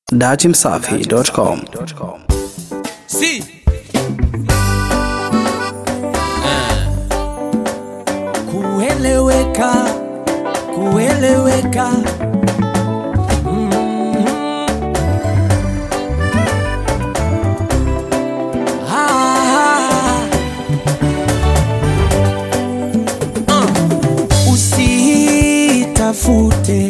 datimsafi.com. Si. kueleweka kueleweka Mhm. Ah. Uh. Usitafute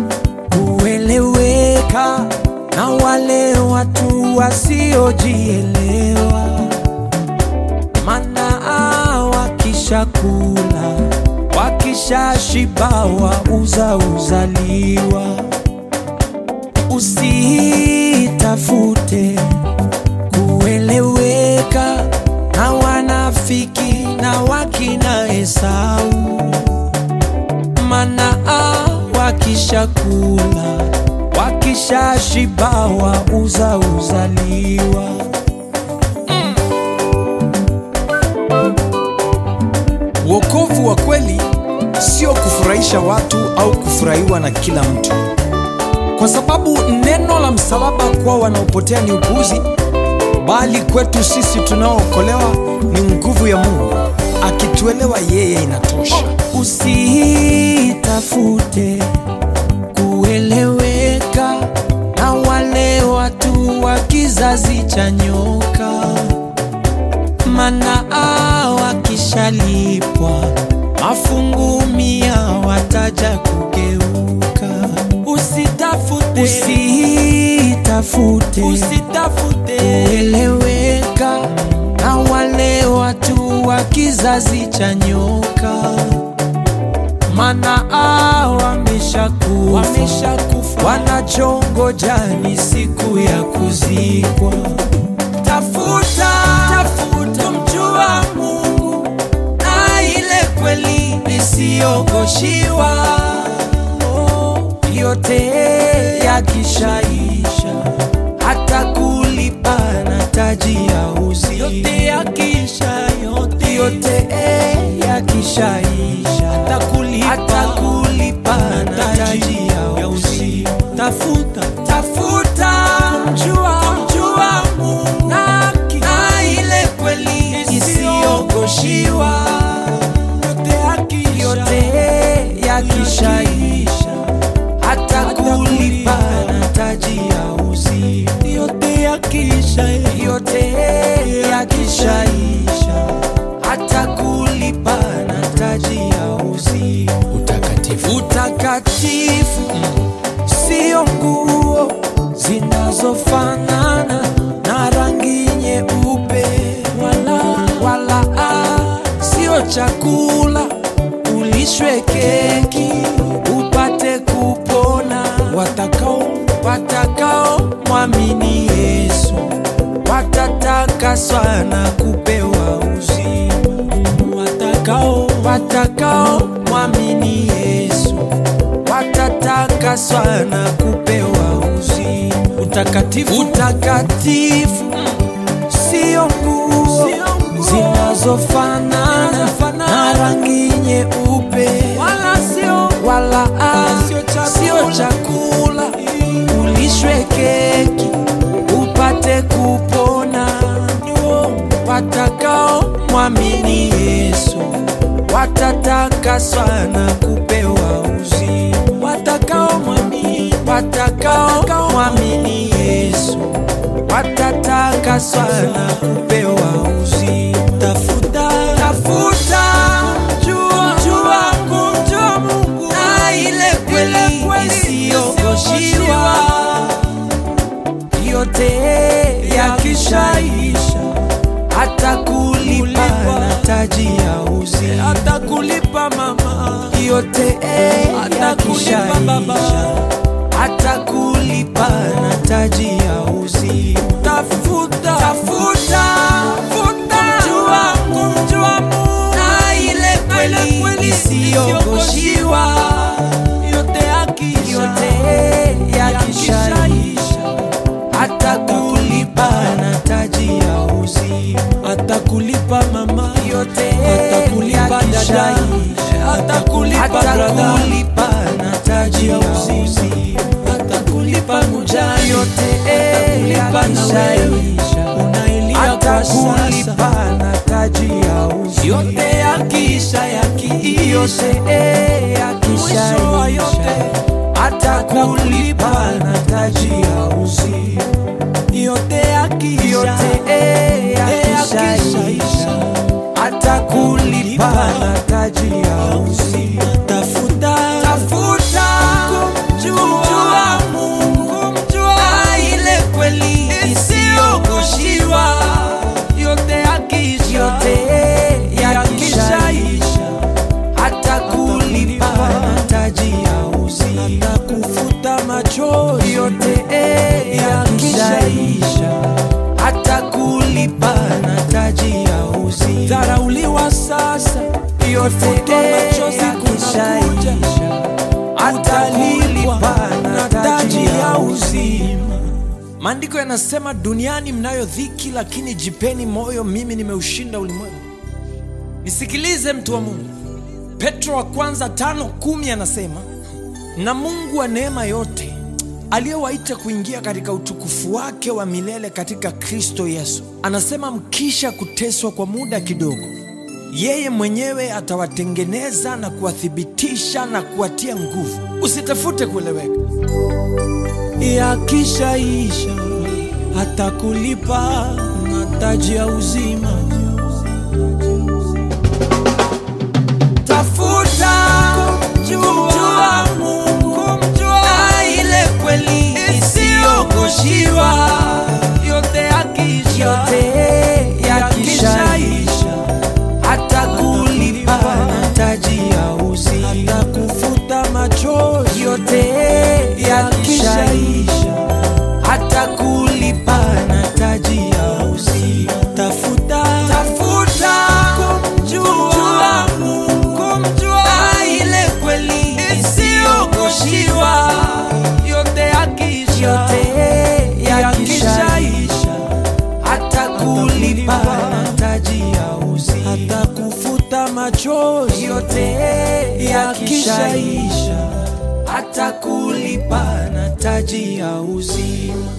kueleweka na wale watu wasiojielewa mana wakishakula wakishashibawa uza uzaliwa usitafute kueleweka na wanafiki na wakina Esau mana wakishakula wakishashibawa uza uzaliwa Wokovu wa kweli sio kufurahisha watu au kufurahiwa na kila mtu, kwa sababu neno la msalaba kwa wanaopotea ni upuuzi, bali kwetu sisi tunaookolewa ni nguvu ya Mungu. Akituelewa yeye inatosha. usitafute kueleweka na wale watu wa kizazi cha nyoka, mana wakishalipwa mafungu mia wataja kugeuka. Usitafute, usitafute, usitafute kueleweka na wale watu wa kizazi cha nyoka mana wameshakufa wameshakufa, wanachongoja ni siku ya kuzikwa. Tafuta, tafuta mjua Mungu na ile kweli isiyogoshiwa, yote yakishaisha, hata kulipa na taji ya uzima, yote yakisha, yote, yote yakishaisha, hata kulipa, hata kulipa na taji ya uzima. Tafuta, tafuta kumjua, kumjua Mungu na, na ile kweli isiyogoshiwa, yote yakishaisha, hata kulipa na taji ya uzima, yote yakisha, yote yakishaisha, hata kulipa na taji ya uzima. Utakatifu Utakatifu sio nguo zinazofanana na rangi nyeupe, wala, wala ah, sio chakula ulishwe keki upate kupona. Watakao watakao mwamini Yesu watatakaswa na kupewa uzima. Watakao watakao mwamini Yesu watatakaswa na kupewa uzima. Utakatifu, utakatifu sio nguo zinazofanana na rangi nyeupe, wala sio wala ah, sio chakula ulishwe keki upate kupona. Watakao mwamini Yesu watatakaswa na kupewa uzima. Watakao mwamini, watakao mwamini Yesu watatakaswa na kupewa uzima. Tafuta, tafuta, jua, jua, kumjua Mungu na ile kweli isiyogoshiwa, yote yakishaisha, hata kulipa na taji ya uzima, hata kulipa mama, yote yakishaisha, hata kulipa na taji ya uzima. Tafuta, tafuta, kumjua, kumjua Mungu na ile kweli isiyogoshiwa, yote yakisha, yote yakishaisha, hata kulipa na taji ya uzima, hata kulipa mama, yote hata kulipa dada, hata kulipa hata kulipa na taji ya uzima, hata kulipa yote yakishaisha atakulipa na taji ya uzima yote yakisha yakiisha mwisho wa yote atakulipa na taji ya uzima yote yakisha yakishaisha atakulipa na taji ya uzima tafuta tafuta kumjua Mungu kumjua ile kweli isiyogoshiwa yote yakisha yote yakishaisha atakulipa na taji ya uzima atakufuta machozi yote yakishaisha atakulipa na taji ya uzima dharauliwa sasa yote yakishaisha atalipa na taji ya uzima maandiko yanasema duniani mnayo dhiki lakini jipeni moyo mimi nimeushinda ulimwengu nisikilize mtu wa mungu petro wa kwanza tano kumi anasema na mungu wa neema yote aliyewaita kuingia katika utukufu wake wa milele katika kristo yesu anasema mkisha kuteswa kwa muda kidogo yeye mwenyewe atawatengeneza na kuwathibitisha na kuwatia nguvu usitafute kueleweka yakishaisha atakulipa na taji ya uzima tafuta kumjua Mungu kumjua ile kweli isiyogoshiwa yote yakisha yote yakishaisha atakulipa na taji ya uzima atakufuta machozi yote yakishaisha atakulipa na taji ya uzima tafuta tafuta kumjua Mungu kumjua ile kweli isiyogoshiwa yote yakisha yote yakishaisha atakulipa na taji ya uzima atakufuta machozi yote yakishaisha atakulipa na taji ya uzima